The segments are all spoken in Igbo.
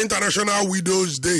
international widows day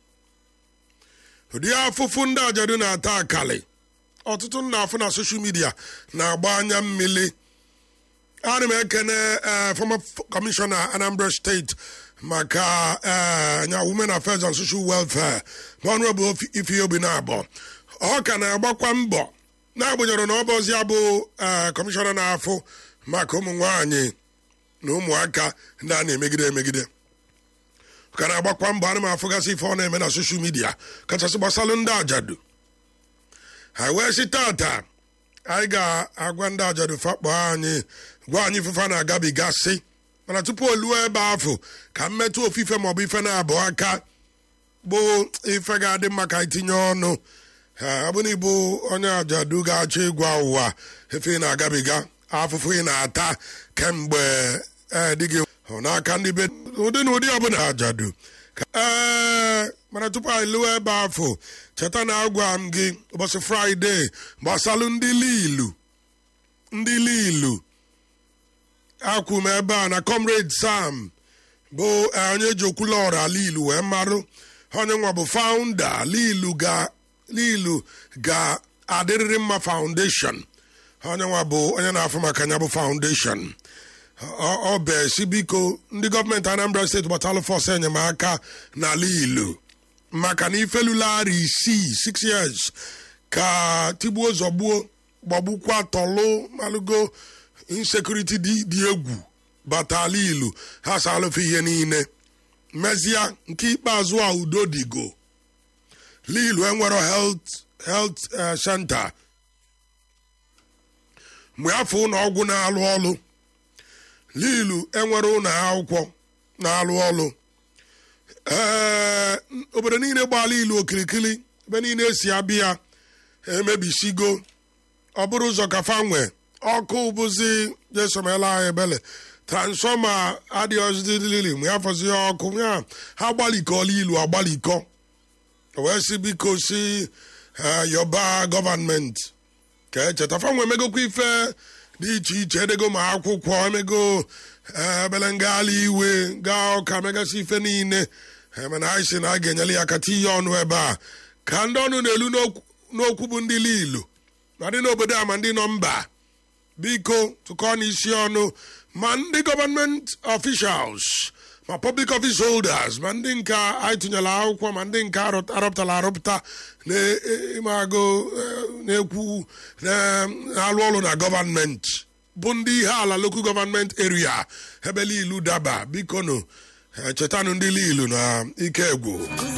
ụdị afụfụ ndị ajadu na-ata akali ọtụtụ nna afụ na soshal midia na-agba anya mmiri ana m ekene former commissioner anambra steeti maka anya women affairs and social welfare honorable ifeobi na-abọ ọ ka na-agbakwa mbọ na-agbanyeghị na ọ bụzi ya bụ kọmishọna na-afụ maka ụmụ nwanyị na ụmụaka ndị a na-emegide emegide ka na-agbakwa mbọ ana m afụgasị ife ọ na-eme na soshal midia kachasị gbasalụ ndị ajadu ha wee si tata anyị ga-agwa ndị ajadu fakpọ anyị gwa anyị ifefe na-agabigasị mana tupu oluo ebe afọ ka mmetụ ofufe maọbụ ife na-abụ aka bụ ife ga-adị mma ka itinye ọnụ ọ bụ na ịbụ onye ajadu ga-achọ ịgwa ụwa efe ị na-agabiga afụfụ ị na-ata kemgbe dị gị n'aka ndị be ụdị na ụdị ọbụla ajadu ee mana tupu anyị lụọ ebe afọ cheta na agwa m gị ụbọchị fraịde gbasalụ ndị lilu ndị lilu akwụ m ebe a na comrade sam bụ onye ji okwulọra lilu wee marụ onye nwa bụ founder lilu ga lilu ga-adịrịrị mma foundation onye nwa bụ onye na-afụ maka ya bụ foundation ọ besi biko ndị gọọmenti anambra steeti gbatalụ fọs enyemaka n'ala ilu maka na ifelulara isii six years ka tigbuo zọgbuo gbagbukwa tọlụ malụgo insekuriti dị egwu batala ilu ha salụfe ihe niile mezie nke ikpeazụ a udo digo lilu enwero health health center mgbe afọ ụlọ ọgwụ na-alụ ọlụ lilu enwere ụlọ akwụkwọ na-alụ ọlụ ee obodo niile gbala ilu okirikiri ebe niile esi abịa emebisigo ọ bụrụ ụzọ kafa nwe ọkụ bụzi jesomela anyị ebele transfọma adịghịzilili mgbe ya fọzi ọkụ ya ha gbalikọla ilu agbalikọ wee si biko si yọba gọvanmenti ka echeta fanwe emegokwa ife dị iche iche edego ma akwụkwọ emego ebele ngala iwe gaa ọka megasị ife niile mana anyị si na a ga-enyere ya kata ihe ọnụ ebe a ka ndị ọnụ na-elu n'okwu bụ ndị lilu ma ndị n'obodo a ma ndị nọ mba biko tụkọ n'isi ọnụ ma ndị gọọmenti officials ma public office holders ma ndị nka anyị tụnyere akwụkwọ ma ndị nka arụpụtara arụpụta na-agụ na-ekwu na-alụ ọrụ na gọọmenti bụ ndị ihe ala lokal gọọmenti eria ebe lilu daba biko nụ chetanụ ndị lilu na ike egwu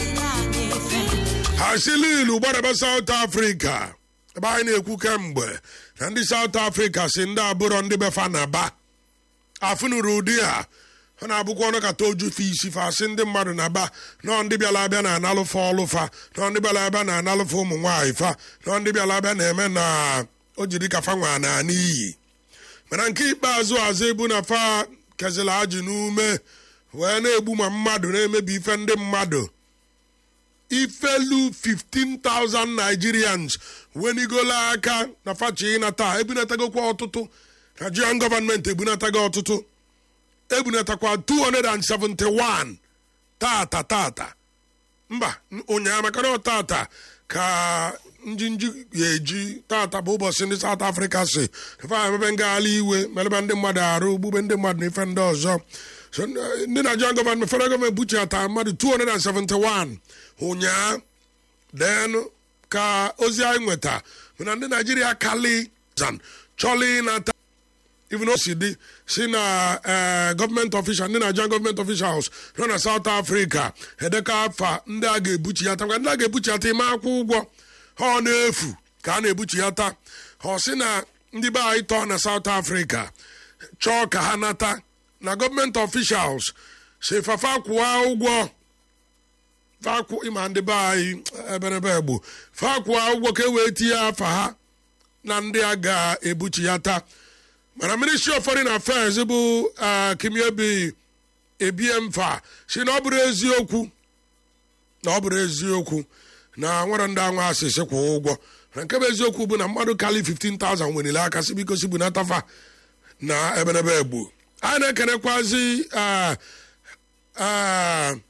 ha si lilu gbadaba South Africa ebe anyị na-ekwu kemgbe na ndị South Africa si ndị abụrọ ndị befa na ba afụnụrụ ụdị a ha na-abụkwa ọnụ kata ojufe isi fa asị ndị mmadụ na ba nọọ ndị bịara abịa na analụfa ọlụfa nọọ ndị bịara abịa na analụfa ụmụ nwaanyị fa nọọ ndị bịara abịa na-eme na o jiri ka fa nwa na n'iyi mana nke ikpeazụ azụ ebu na fa kezila ajụ n'ume wee na-egbu ma mmadụ na-emebi ife ndị mmadụ ifelu 15,000 Nigerians wenigola aka na fachi ịnata ebunatagokwa ọtụtụ Nigerian gọọmenti ebunatago ọtụtụ ebunatakwa 271 tata tata mba ụnyaahụ maka na tata ka njinji ga-eji tata bụ ụbọchị ndị South Africa si fa emebe ngagharị iwe meleba ndị mmadụ arụ gbube ndị mmadụ na ife ndị ọzọ ndị Nigerian gọọmenti federal gọọmenti buchata mmadụ 271 ụnyaahụ den ka ozi anyị nweta na ndị Naijiria kali chọlị ịnata even si dị si na gọọmenti official ndị Nigerian gọọmenti officials nọ na South Africa edeka afa ndị a ga-ebuchiata maka ndị a ga-ebuchiata ime akwụ ụgwọ ha ọ na-efu ka a na-ebuchiata ọ sị na ndị be anyị tọọ na South Africa chọọ ka ha nata na gọọmenti officials si fafa kwụọ ụgwọ fakwụ ịma ndị be anyị eberebe egbu fakwụọ ụgwọ ka e wee tinye afa ha na ndị a ga-ebuchiata mana ministry of foreign affairs bụ kimiebi ebie mfa si na ọ bụrụ eziokwu na ọ bụrụ eziokwu na nwere ndị anwa asịsị kwụ ụgwọ na nke bụ eziokwu bụ na mmadụ kali 15,000 wenile aka si biko si bụ na tafa na ebenebe egbu anyị na-ekenekwazi